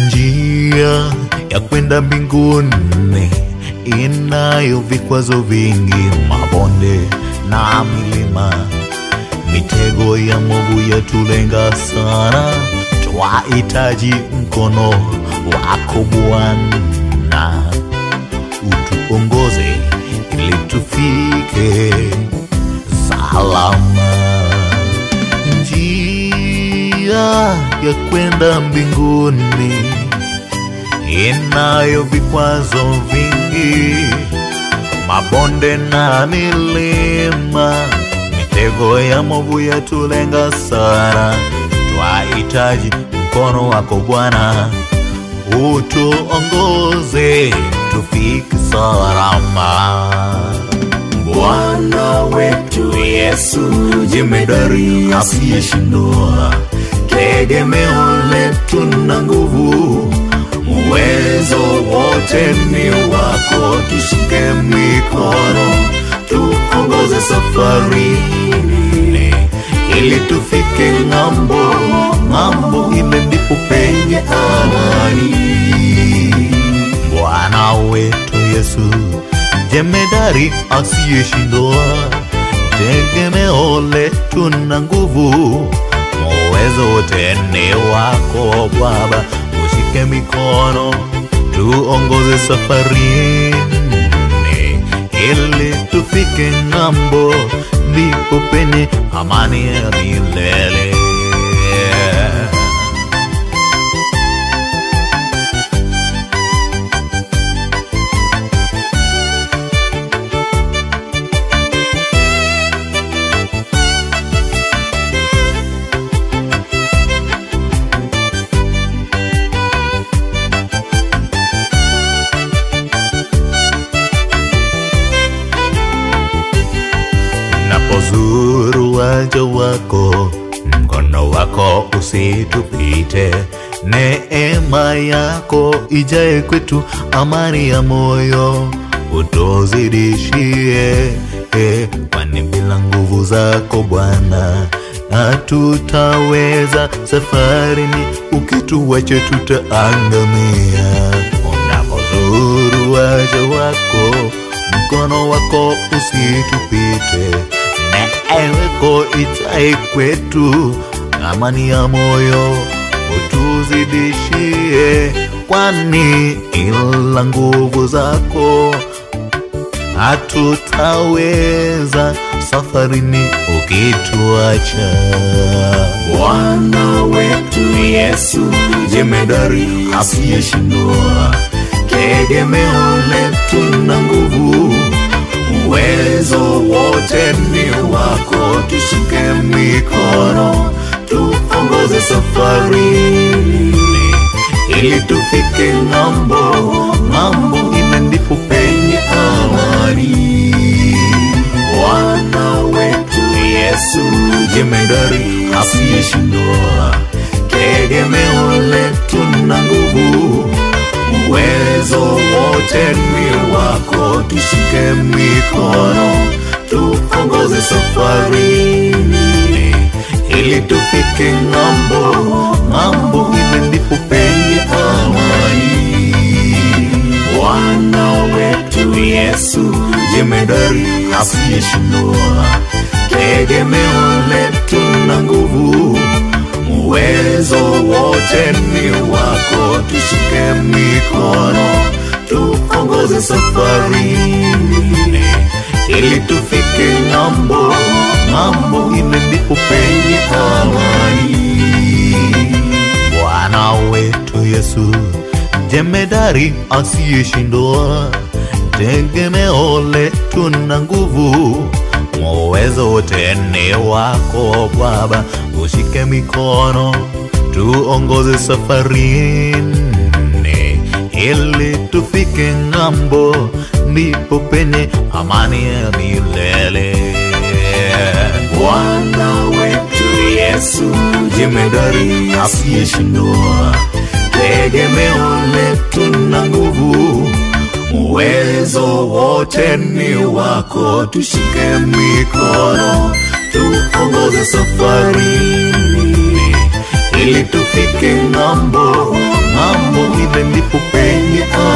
njia ya kwenda mbinguni inayo vikwazo vingi, mabonde na milima, mitego ya mwovu yatulenga sana. Twahitaji mkono wako Bwana, utuongoze ili tufike salama. Njia ya kwenda mbinguni inayo vikwazo vingi, mabonde na milima, mitego ya movu yatulenga sana. Twahitaji mkono wako Bwana, utuongoze tufike salama. Bwana wetu Yesu jemedari asiyeshindwa, tegemeo letu na nguvu, uwezo wote ni wako. Tushike mikono, tuongoze safarini, ili tufike ng'ambo, ng'ambo ile ndipo penye amani. Bwana wetu Yesu jemedari asiyeshindwa, tegemeo letu na nguvu, uwezo wote ni wako Baba. Ushike mikono tuongoze safarini, ili tufike ng'ambo, ndipo penye amani ya milele. Napozuru waja wako, mkono wako usitupite, neema yako ijae kwetu, amani ya moyo utuzidishie, eh, kwani bila nguvu zako Bwana hatutaweza safarini, ukituacha tutaangamia. Unapozuru waja wako mkono wako usitupite, neema ijae kwetu, amani ya moyo utuzidishie, kwani ila nguvu zako hatutaweza safarini ukituacha. Bwana wetu Yesu jemedari asiyeshindwa, tegemeo letu na nguvu, uwezo wote ni wako. Tushike mikono, tuongoze safarini, ili tufike ng'ambo, ng'ambo ile ndipo penye amani. Bwana wetu Yesu jemedari asiyeshindwa, tegemeo letu na nguvu, uwezo wote ni wako. Tushike mikono, tuongoze safarini, ili tufike ng'ambo, ng'ambo ile ndipo penye amani. Bwana wetu Yesu jemedari asiyeshindwa, tegemeo letu na nguvu, uwezo wote ni wako. Tushike mikono, tuongoze safarini, ili tufike ng'ambo, ng'ambo ile ndipo penye amani. Bwana wetu Yesu jemedari asiyeshindwa, tegemeo letu na nguvu, uwezo wote ni wako Baba. Ushike mikono tuongoze safarini, ili tufike ng'ambo, ndipo penye amani ya milele. Bwana wetu Yesu jemedari asiyeshindwa, tegemeo letu na nguvu, uwezo wote ni wako. Tushike mikono, tuongoze safarini, ili tufike ng'ambo ng'ambo ile ndipo penye